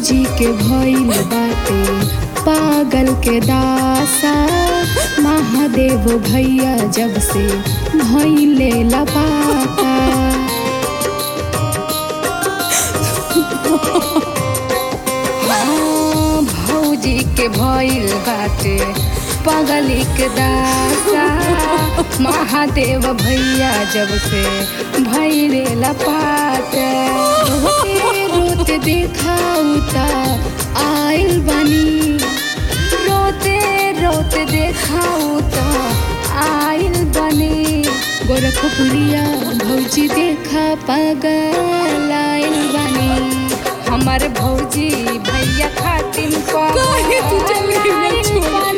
भौजी के भइल बाटे पागल के दासा महादेव भैया जब से भइले लपाता हाँ, भौजी के भइल बाटे पगली के दासा महादेव भैया जब से भैले लपाट रोते रोते देखाऊ ता आइल बनी रोते रोते देखाऊ ता आइल बनी गोरखपुरिया भौजी देखा पागल आइल बनी हमारे भौजी भैया खातिन काहे तू चल गई ना छोड़?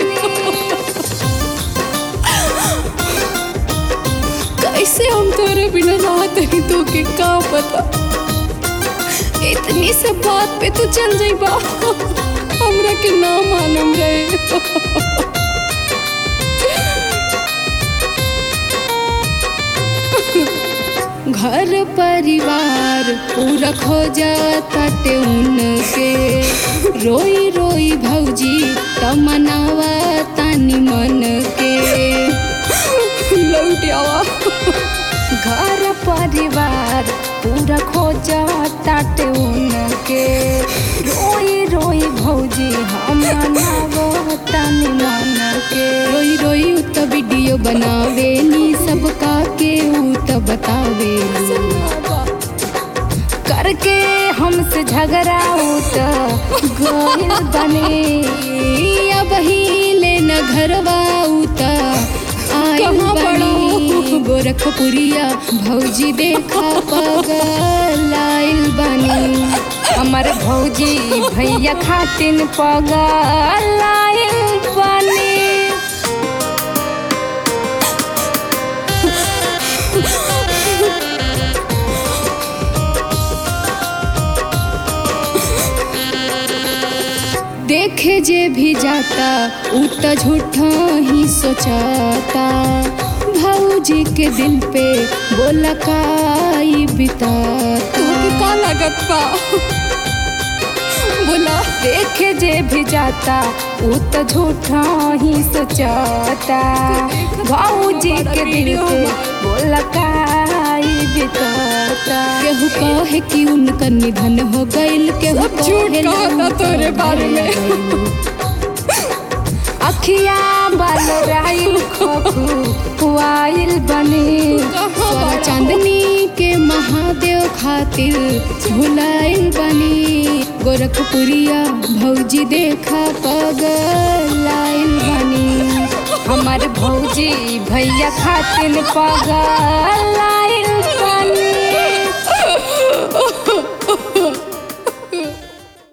कैसे हम तोरे बिना रहत हई तो के का पता इतनी सब बात पे तू चल जाइबा हमरा के ना मालूम रहे घर परिवार पूरा खो जाते उनके रोई रोई भौजी तमनावा तानी मन के लौट आवा घर परिवार पूरा खो जाते उनके रोई रोई भौजी हम मनावा तानी मन के रोई रोई उ त वीडियो बनावे नी सबका के उ त बतावे करके हमसे झगड़ा उत गोइल बने अब ही लेना घरवा उत आइल कहाँ बनी गोरखपुरिया भौजी देखा पगल आइल बनी हमार भौजी भैया खातिन पगल आइल बनी देखे जे भी जाता उ त झूठा ही सोचाता भौजी के दिल पे बोला काई बिताता तोके का लागत बा बोला देखे जे भी जाता उ त झूठा ही सोचाता भौजी के दिल पे बोला काई बिताता केहू कहे कि उनका निधन हो गइल केहू सब झूठ कहे कहता लंका तोरे बारे में। अखिया बाल राइल खपू आइल बनी सोना चांदनी के महादेव खातिर भुलाइल बनी गोरखपुरिया भौजी देखा पगल आइल बनी हमार भौजी भैया खातिर पगल आइल